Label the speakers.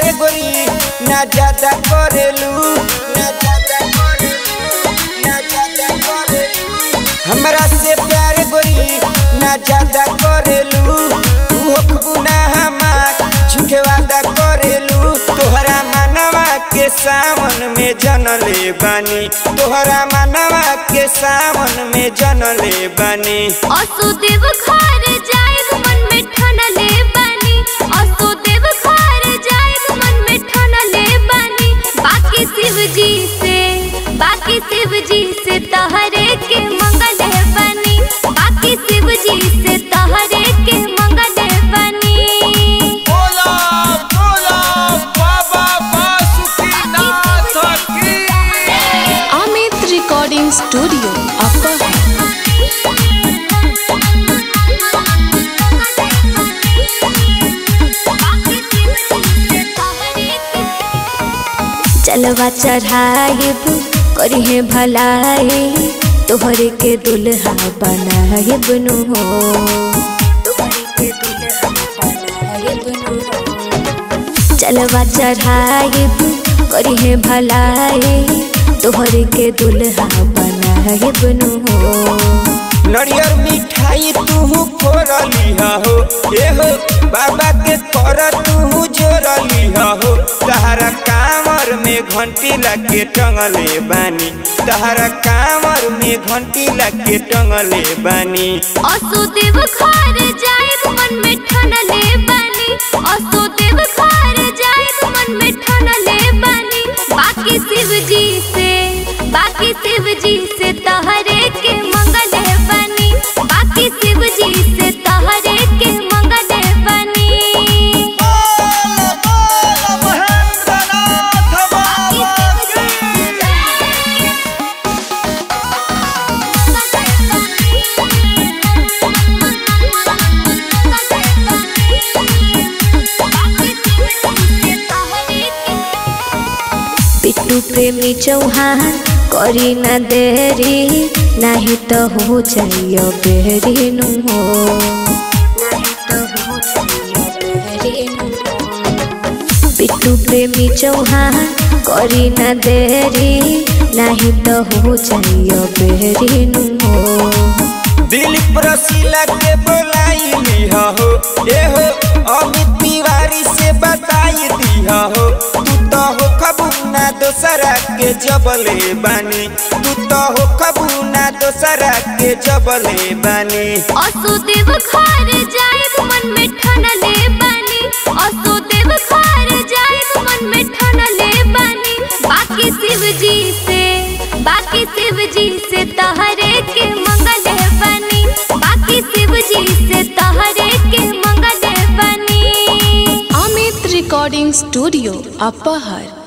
Speaker 1: प्यार गोरी ना ज्यादा करेलू ना ज्यादा करेलू ना ज्यादा करेलू हमरा से प्यार गोरी ना ज्यादा करेलू तू होखबू ना हमार झूठे वादा करेलू तोहरा मनवा के सावन में जनले बानी तोहरा मनवा के सावन में जनले बानी
Speaker 2: असुदेव खार जाएब मन में ठनले बानी असुदेव खार जाएब मन में ठनले बानी बाकी शिव जी से बाकी शिव जी से तहरे के मंगल बानी बाकी शिव जी से तहरे के मंगल बानी
Speaker 3: बोला बोला बाबा बासुकीनाथ की
Speaker 4: अमित रिकॉर्डिंग स्टूडियो अपर
Speaker 2: चलवा चढ़ाइब करिहे भलाई तोहरे के दुल्हा बनाइब नु हो तोहरे के दुल्हा बनाइब नु हो। चलवा चढ़ाइब करिहे भलाई तोहरे के दुल्हा बनाइब नु हो
Speaker 1: नरियर मिठाई तू फोरली हो ए हो बाबा के कर तू जोरली हो तहरा कामर में घंटी लगे टंगले बानी तहरा कामर में घंटी लगे टंगले बानी
Speaker 2: असुदेव खार जाएब मन में ठनले बानी असुदेव खार जाएब मन में ठनले बानी बाकी शिव जी से बाकी शिव जी से तहरे के मंगल बानी बाकी शिव जी से तहरे के मंगल बानी
Speaker 3: बोला बोला महेंद्रनाथ बाबा की
Speaker 2: पिट्टू प्रेमी चौहान करी न देरी नहीं तो हो जाइयो बेरी नु हो नहीं तो हो जाइयो बेरी नु हो। पिट्टू प्रेमी चौहान करी न देरी नहीं तो हो जाइयो बेरी नु हो
Speaker 1: दिलीप रसीला के बोलाई लिहा हो ए हो अमित तिवारी से बताई दिहा हो तू तो हो खबूना दोसरा के जबले बानी तू तो हो खबूना दोसरा के जबले बानी
Speaker 2: असुदेव खार जाएब मन में ठनले बानी असुदेव खार जाएब मन में ठनले बानी बाकी शिव जी से बाकी शिव जी से तहरे के मंगल बानी बाकी शिव जी से तहरे के मंगल बानी
Speaker 4: अमित रिकॉर्डिंग स्टूडियो अपर